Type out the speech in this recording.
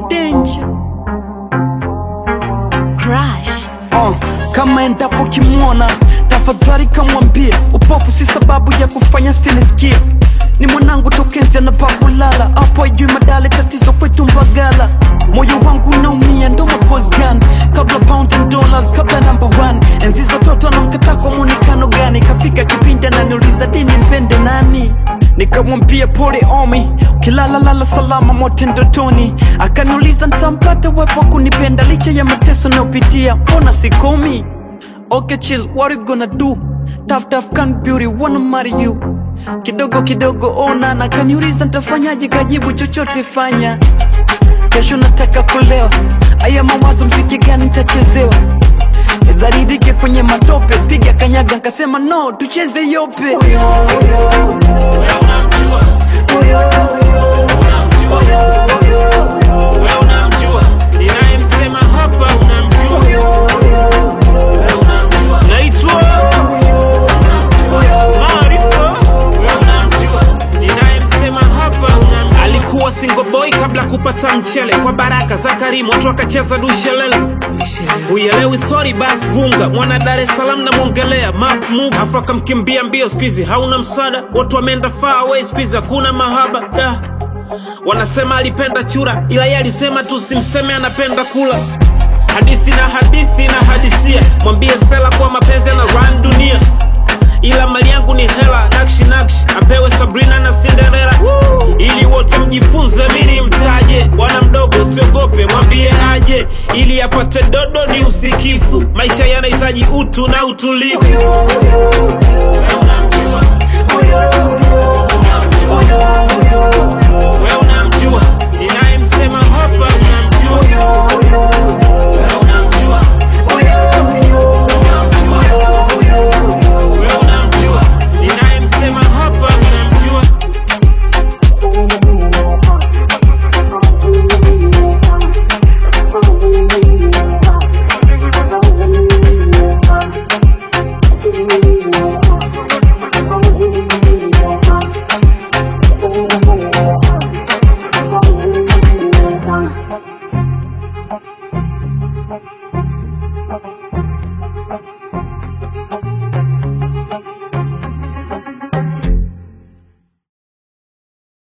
danger Crush. uh, kama endapo kimwona tafadhali kamwambie upofu si sababu ya kufanya sinisikie ni mwanangu tokenzi anapagulala hapo ajui madale tatizo kwetu mbagala moyo wangu unaumia ndo maposgan kabla pounds and dollars kabla number one enzi zototo anamkataa kwa mwonekano gani kafika kipindi ananiuliza dini mpende nani nikamwambia pole omi ukilalalala salama mote ndotoni akaniuliza ntampata wepo kunipenda licha ya mateso nayopitia mbona sikomi okay chill what you gonna do tough tough can beauty wanna marry you kidogo kidogo ona na kaniuliza ntafanyaje kajibu chochote fanya kesho nataka kulewa aya mawazo mziki gani ntachezewa dharidike kwenye matope piga kanyaga nkasema no tucheze yope Wewe unamjua ninayemsema hapa, unamjua Wewe unamjua naitwa Maarifa. Wewe unamjua ninayemsema hapa, unamjua alikuwa single boy kabla kupata mchele kwa baraka za Karimu, watu wakacheza dushelele Uelewi sorry bas vunga mwana Dar es Salaam namwongelea Mark Muga afu akamkimbia mbio, siku hizi hauna msaada, watu wameenda far away, siku hizi hakuna mahaba da Wanasema alipenda chura, ila yeye alisema tu simseme anapenda kula. Hadithi na hadithi na hadisia, mwambie Sela kwa mapenzi na run dunia, ila mali yangu ni hela, nakshi nakshi apewe Sabrina na Cinderella, ili wote mjifunze, mimi mtaje. Bwana mdogo usiogope, mwambie aje, ili apate dodo ni usikifu. Maisha yanahitaji utu na utulivu. Wewe unamjua